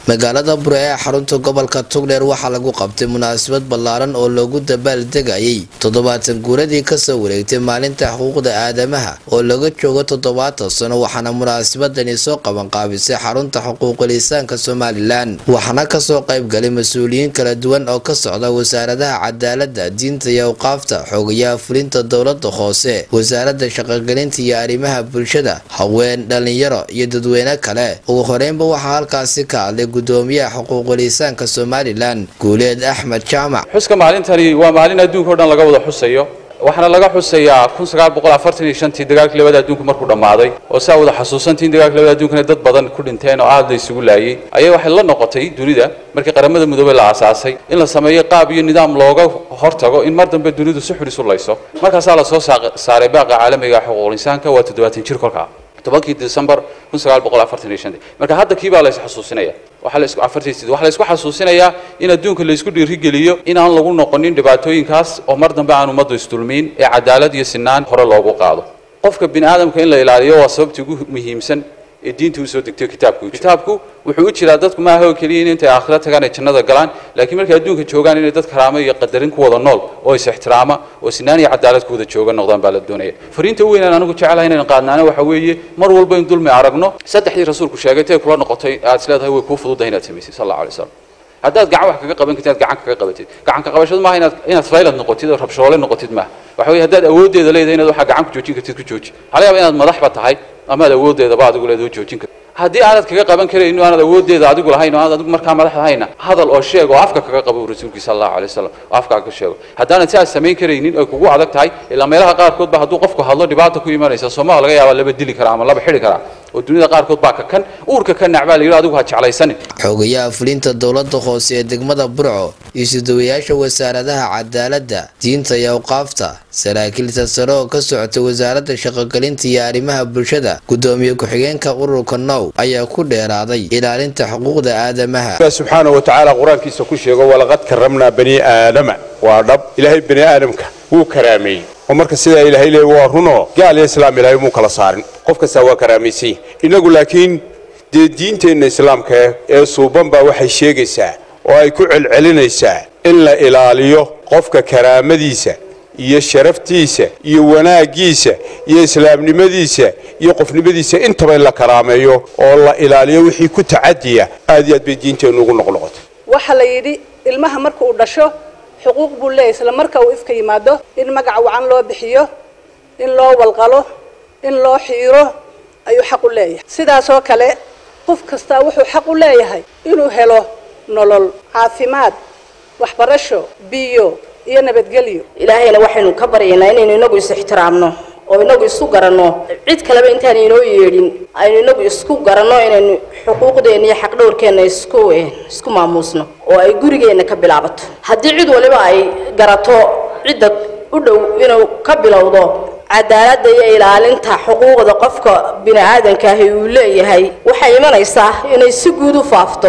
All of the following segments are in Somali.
magaalada bure ee xarunta gobolka tugdheer waxaa lagu qabtay munaasabad ballaaran oo loogu dabaaldegayay toddobaatan guuradii kasoo wareegtay maalinta xuquuqda aadamaha oo laga joogo toddobaatan sano waxaana munaasabadani soo qabanqaabisay xarunta xuquuqul-insaanka somalilan waxaana kasoo qaybgalay mas-uuliyiin kala duwan oo ka socda wasaaradaha cadaalada diinta iyo awqaafta xoogayaha fulinta dowlada hoose wasaarada shaqogelinta iyo arrimaha bulshada haween dhalinyaro iyo dadweyne kale ugu horeynba waxaa halkaasi ka hadlay gudoomiyaha xuquuqul-insaanka somalilan guuleed axmed jaamac xuska maalintani waa maalin adduunka o dhan laga wada xusayo waxaana laga xusayaa kun sagaal boqol afartan iyo shantii dagaalkii labada adduunka markuu dhammaaday oo saa wada xasuusantiin dagaalkii labada adduunkana dad badan ku dhinteen oo aad la isugu laayay ayaa waxay la noqotay dunida markii qaramada midoobey la aasaasay in la sameeyo qaab iyo nidaam looga hortago in mar dambe dunidu si xun isu layso markaasaa lasoo saaray baaqa caalamiga xuquuqul insaanka waa toddobaatan jir kolkaa tobankii december kun sagaal boqol afartan iyo shantii marka hadda kii baa la is xasuusinaya waxaa la isku afartan sidii waxaa la isku xasuusinayaa in adduunka la isku dhiirigeliyo inaan lagu noqonin dhibaatooyinkaas oo mar dambe aan ummaddu isdulmiin ee cadaalad iyo sinaan hore loogu qaado qofka bini aadamka in la ilaaliyo waa sababta ugu muhiimsan ee diinta usoo degtay kitaabku kitaabku wuxuu u jiraa dadku maaha oo keliya in intay aakhira tagaan ay jannada galaan laakiin markay adduunka joogaan inay dad karaamo iyo qadarin ku wada nool oo is ixtiraama oo sinaan iyo cadaalad ku wada jooga noqdaan baa la doonaya fariinta u weynaan anigu jecelahay inaynu qaadnaana waxa weeye mar walba in dulmi aragno saddexdii rasuulku sheegay tay kula noqotay aad is leedahay way kuu fududahay inaad samaysay sal allahu alay wasalam haddaad gacan wax kaga qaban kartid inaad gacan kaga qabatid gacan ka qabashadu maaha inaad inaad faylad noqotid oo rabshoole noqotid maaha waxa weeye haddaad awooddeeda leedahay inaad waxaa gacan ku joojin kartid ku jooji waxaa laga yaaba inaad madaxba tahay amaad awooddeedaba adigu leedahay joojin kartid haddii aanad kaga qaban karayn aanad awooddeeda adigu lahayn oo aanad adigu markaa madaxda hayna hadal oo sheeg oo afka kaga qabo rasuulkii sal allahu alay wasalam oo afkaa ka sheego haddaanad si aad samayn karaynin ay kugu adag tahay ilaa meelaha qaarkood ba hadduu qofku hadlo dhibaata ku imanaysa sooma laga yaaba laba dili karaa ama laba xidhi karaa oo dunida qaarkood baa ka kan uurka ka nacbaa la yidhi adigu ha jeclaysanin xoogayaha fulinta dowlada hoose ee degmada burco iyo sidawayaasha wasaaradaha cadaalada diinta iyo awqaafta saraakiilta sare oo ka socotay wasaaradda shaqogelinta iyo arrimaha bulshada gudoomiye ku-xigeenka ururka now ayaa ku dheeraaday ilaalinta xuquuqda aadamaha subxaana wa tacaala qur-aankiisa ku sheego walaqad karamnaa bani aadama waa dhab ilaahay bani aadamka wuu karaameeyey oo marka sidaa ilaahay leey waa runoo gaal iyo islaam ilaahay muu kala saarin qof kastaa waa karaamaysan innagu laakiin dee diinteenna islaamka ee suuban baa waxay sheegaysaa oo ay ku celcelinaysaa in la ilaaliyo qofka karaamadiisa iyo sharaftiisa iyo wanaaggiisa iyo islaamnimadiisa iyo qofnimadiisa intaba in la karaameeyo oo la ilaaliyo wixii ku tacadiya aad iyo aad bay diinteennu ugu noqnoqotay waxaa la yidhi ilmaha marka uu dhasho xuquuq buu leeyahy isla marka uu ifka yimaado in magac wacan loo bixiyo in loo walqalo in loo xiiro ayuu xaq u leeyahay sidaasoo kale qof kastaa wuxuu xaq u leeyahay inuu helo nolol caafimaad waxbarasho biyo iyo nabadgelyo ilaahayna waxaynu ka baryaynaa inaynu inagu is ixtiraamno oo inagu isku garanno cid kaleba intaan inoo yeedhin aynu inagu isku garanno inaynu xuquuqdeenna iyo xaqdhowrkeenna isku isku maamuusno oo ay gurigeenna ka bilaabato haddii cid waliba ay garato cidda u dhow inuu ka bilowdo cadaaladda iyo ilaalinta xuquuqda qofka bini aadanka ahi uu leeyahay waxay imanaysaa inay si guud u faafto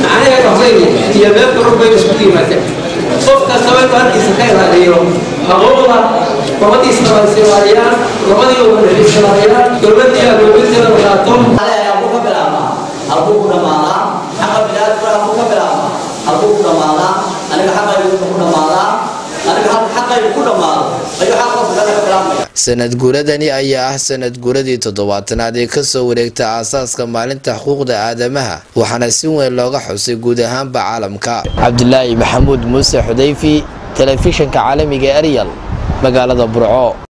qof kastaba inuu halkiisa ka ilaaliyo xuquuqda gobadiisna waa is ilaaliyaan gobadii waa is ilaaliyaan dowladii agoobinteeda qaato halkuu ka bilaabmaa halkuu ku dhammaadaa xaqa biniaadamka halkuu ka bilaabmaa halkuu ku dhammaadaa aniga xaqaygu ku dhammaadaa aniga xaqaygu ku dhammaado ayuu xaq qofka kale ka bilaabmaya sanad guuradani ayaa ah sanad guuradii toddobaatanaad ee kasoo wareegta aasaaska maalinta xuquuqda aadamaha waxaana si weyn looga xusay guud ahaanba caalamka cabdilaahi maxamuud muuse xudayfi telefishinka caalamiga eryal magaalada burco